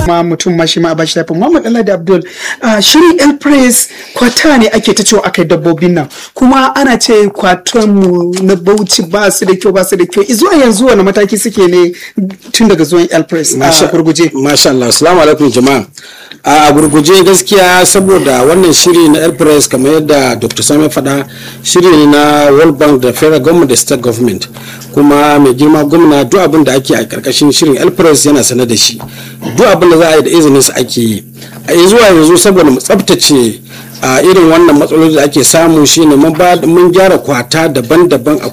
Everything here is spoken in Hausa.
ma mutum ma shi ma a bashi lafiya Muhammad Alhaji Abdul shirin El Press kwata ne ake ta cewa akai dabbobin nan kuma ana ce kwaton mu na Bauchi ba su da kyau ba su da kyau zuwa yanzu wani mataki suke ne tun daga zuwan El Press a gurguje Masha Allah assalamu alaikum jama'a a gurguje gaskiya saboda wannan shiri na El Press kamar yadda Dr. Sami faɗa shiri ne na World Bank da Federal Government da State Government kuma mai girma gwamna duk abin da ake a karkashin shirin El Press yana sanar da shi duk abin da za a yi da izinin su ake yi a zuwa yanzu saboda mu tsaftace a irin wannan matsaloli da ake samu shine mun gyara kwata daban-daban a